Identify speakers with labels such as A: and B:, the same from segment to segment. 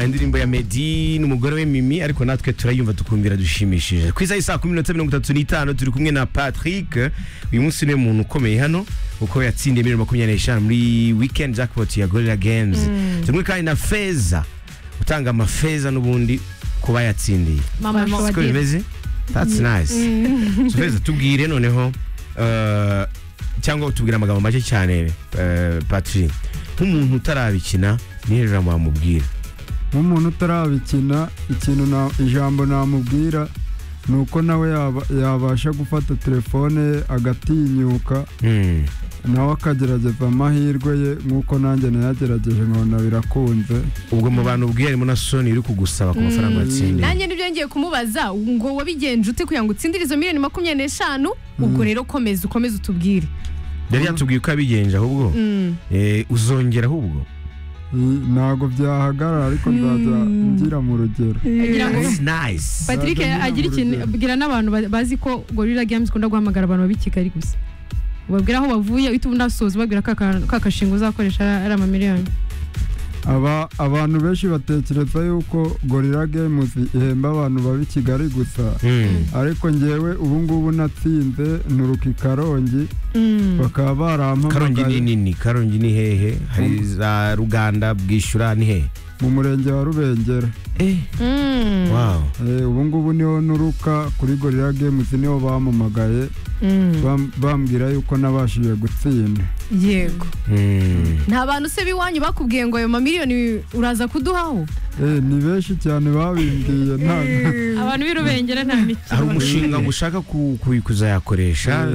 A: indirimbo ya Meddy n'umugore we Mimi ariko natwe turayumva tukumvira dushimishije ku isaha saa kumi n'ebyiri mirongo itatu n'itanu turi kumwe na Patrick uyu munsi niwe muntu ukomeye hano kuko yatsindiye miliyoni makumyabiri n'eshanu muri weekend jackpot ya Gorilla Games turi kumwe kandi na Feza utanga amafeza n'ubundi ku bayatsindiye
B: Mama
A: siko
B: Mama
A: bimeze that's nice So, Feza tubwire noneho eh, cyangwa utubwire amagambo make cyane eh, Patrick nk'umuntu utarabikina ni he jambo wamubwira
C: nk'umuntu utarabikina ikintu na- ijambo namubwira ni uko nawe yaba- yabasha gufata telefone ye agatinyuka
A: Hmm.
C: nawe akagerageza amahirwe ye nk'uko nanjye nayagerageje nkabona birakunze
A: ubwo mu bantu ubwiye harimo na soni iri kugusaba ku mafaranga watsindiye
B: nanjye nibyo ngiye kumubaza ngo wabigenje ute kugira ngo utsindire izo miliyoni makumyabiri n'eshanu ubwo rero komeza ukomeze utubwire
A: yari yatubwiye uko yabigenje ahubwo
B: Mm.
A: Eh, uzongera ahubwo
C: I- ntabwo byahagarara ariko nzajya ngira mu rugero
B: Agira ngo-
A: That's nice
B: Patrick
C: Nzajya
B: agira
C: ngira
B: ikintu
C: urugero.
B: abwira n'abantu ba- bazi ko Gorilla Games ikunda guhamagara abantu baba i Kigali gusa ubabwira aho bavuye uhita ubundi usoza ubabwira ka ka- ka kashinga uzakoresha ari- ari amamiliyoni
C: Aba- abantu benshi batekereza yuko gorira gemuzi ihemba abantu baba i kigali gusa
A: Hmm.
C: ariko njyewe ubu ngubu natsinze nturuka i karongi
B: Mm.
C: bakaba
A: karongi ni
C: barampamagaye
A: nini karongi ni hehe hari za ruganda bwishyura ni hehe
C: mu murenge wa rubengera
B: Mm.
A: wow
C: Eh, ubu ngubu niho nturuka kuri gorira gemuzi niho bamamagaye
B: Mm.
C: bam- bambwira yuko nabashije gutsinda
B: yego
A: Hmm.
B: nta bantu se b'iwanyu bakubwiye ngo ayo mamiliyoni uraza kuduhaho
C: Eh, ni benshi cyane babimbwiye nta-
B: abantu b'irubengera nta
A: hari
B: mikino
A: umushinga ngo ushaka ku- ku- kuzayakoresha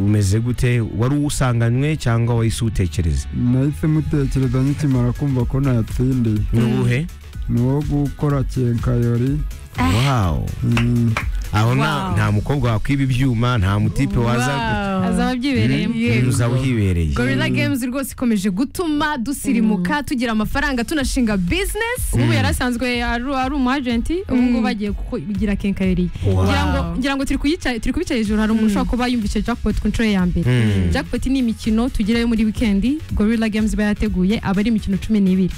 A: umeze gute wari uwusanganywe cyangwa wahise uwutekereza
C: nahise mutekereza nkikimara kumva ko nayatsindiye
A: ni uwuhe
C: ni uwo gukora kenkayori
A: wow
C: Mm,
A: aho nta-
B: Wow.
A: nta mukobwa wakwiba ibyuma nta mutipe waza
B: azaba abyibereyemo
A: Mm, uzaba uhibereye
B: gorilla games rwose ikomeje gutuma dusirimuka tugira amafaranga tunashinga business ubu yari asanzwe ari ari umu agenti ubu ngubu agiye kugira kenkayeri
A: Wow.
B: ngira ngo ngira ngo turi kuyica- turi kubica hejuru hari umuntu ushobora kuba yumvise jackpot ku nshuro ya mbere
A: Mm.
B: jackpot ni imikino tugerayo muri weekend gorilla games iba yateguye aba ari imikino cumi n'ibiri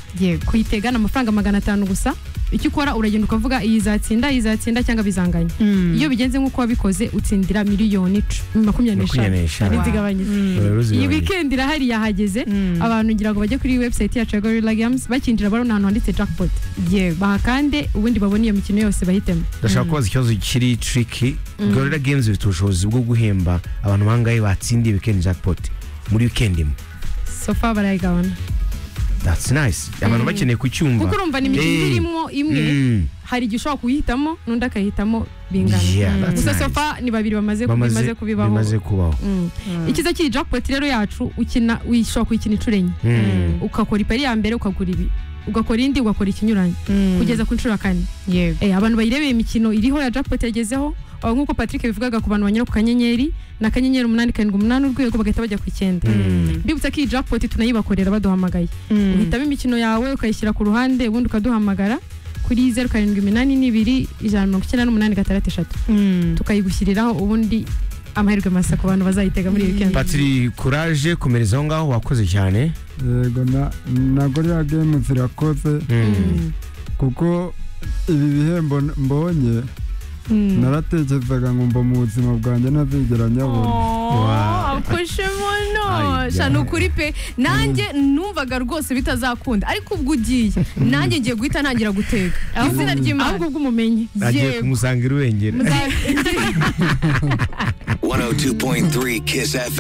B: kuyitega ni amafaranga magana atanu gusa icyo ukora uragenda ukavuga iyi izatsinda iyi izatsinda cyangwa bizanganya iyo bigenze nk'uko wabikoze utsindira miliyoni cu- makumyabiri
A: makumyabiri
B: n'eshanu
A: n'eshanu
B: zigabanyije
A: Rero
B: iyi
A: zigabanyije.
B: weekend irahari yahageze abantu ngira ngo bajye kuri website yacu ya Gorilla Games bakinjira barabona ahantu handitse jackpot bahakande ubundi babone iyo mikino yose bahitemo
A: ndashaka kubaza ikibazo kiri triki gorira games ifite ubushobozi bwo guhemba abantu bangahe batsindiye weekend jackpot muri weekend imwe
B: sofa barayigabana
A: that's nice abantu bakeneye
B: kuko
A: kucyumva
B: urumva ni imikino
A: Eh.
B: iba irimo imwe
A: Mm.
B: hari igihe ushobora kuhitamo n'undi akahitamo bingana
A: Yeah, that's
B: gusa
A: nice.
B: sofa ni babiri bamaze
A: Bamaze-
B: bimaze kubibaho
A: bimaze kubaho
B: Mm. icyiza cy'iyi jackpot rero yacu ukina ushobora kuyikina inshuro enye
A: Mm.
B: ugakora ipari ya mbere ukagura ibi ugakora indi ugakora ikinyuranye kugeza ku nshuro ya kane
D: yego
B: Eh, abantu bayirebeye imikino iriho ya jackpot yagezeho aho nk'uko patrick bivugaga ku bantu banyura ku kanyenyeri ni akanyenyeri umunani karindwi umunani urwego bagahita bajya ku icyenda
A: Mm.
B: mbibutsa ko iyi jackpot tunayibakorera baduhamagaye uhitamo imikino yawe ukayishyira ku ruhande ubundi ukaduhamagara kuri zeru karindwi iminani n'ibiri ijana na mirongo icyenda n'umunani gatandatu eshatu tukayigushyiriraho ubundi amahirwe masa ku bantu bazayitega muri iyi weekend
A: patiri kuraje komereza aho ngaho wakoze cyane
C: yego na- na gorira gemuzi irakoze
A: Mm.
C: kuko ibi bihembo n- mbonye naratekerezaga ngo mba mu buzima bwanjye ntazigera nyabona
A: Wow. Ay,
D: akoshemo
A: yeah.
D: shana ukuri pe nanjye numvaga rwose bitazakunda ariko ubwo ugiye nanjye ngiye guhita ntangira guteka izina ry'imana
B: ahubwo bw'umumenyi
A: agiye
D: Yego.
A: kumusanga irubengera
E: 102.3 Kiss FM.